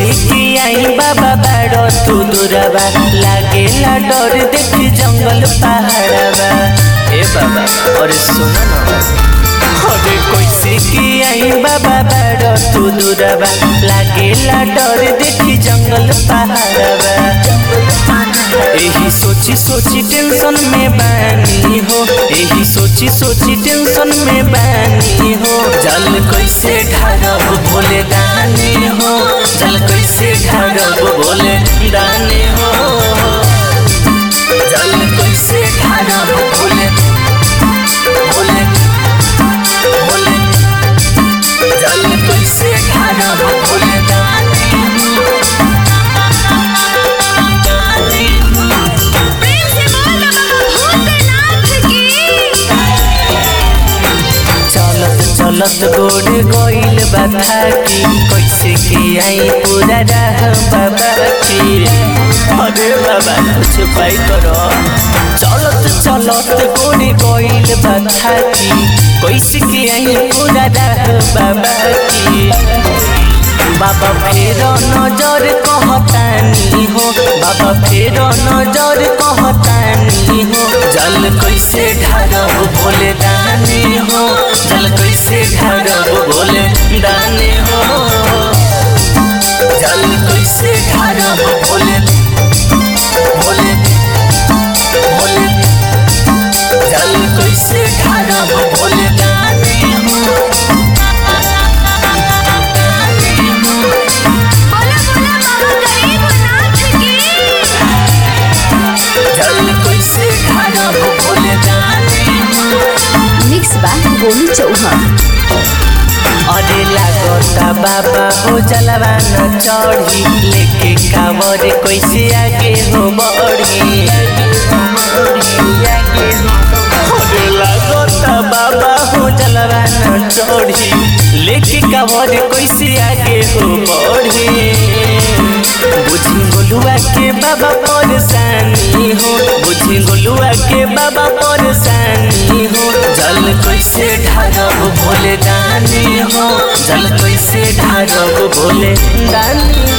कैसे कि आई बाबा बाड़ो तू दूरबा लागेला डर देखी जंगल पहाड़बा ए बाबा अरे सुन ना अरे कैसे कि आई बाबा बाड़ो तू दूरबा लागेला डर देखी जंगल पहाड़बा यही सोची सोची टेंशन में बानी हो यही सोची सोची टेंशन में बानी हो जल कैसे ढारब भोले दानी हो जल कैसे ढारब भोले दानी हो जल कैसे ढारब भोले भोले भोले जल कैसे ढारब भोले दानी हो दानी हो प्रेम से बोल बाबा भूतनाथ की चलत चलत गोड़ गइल बाधा की कैसे के आई पूरा राह बाबा की अरे बाबा कुछ पाई करो चलत चलत गोड़ गइल बाधा की कैसे के आई पूरा राह बाबा की बाबा फेर नजर कहतानी हो बाबा फेर नजर कहतानी हो जल कैसे ढारब भोले दानी हो जल कैसे ढारब भोले दानी हो जल कैसे ढारब भोले भोले भोले जल कैसे ढारब भोले दानी हो दानी हो बोला बोला बाबा गरीबनाथ की जल कैसे ढारब भोले दानी हो मिक्स बा गोलू चौहान अरे लागता बाबा हो जलवा न चढ़ी लेके कावर कैसे आगे हो बढ़ी अरे लागता बाबा हो जलवा न चढ़ी लेके कावर कैसे आगे हो बढ़ी बुझी गोलुआ के बाबा परेशानी हो बुझी गोलुआ के बाबा परेशानी हो जल कैसे ढारब भोले दानी हो जल कैसे ढारब भोले दानी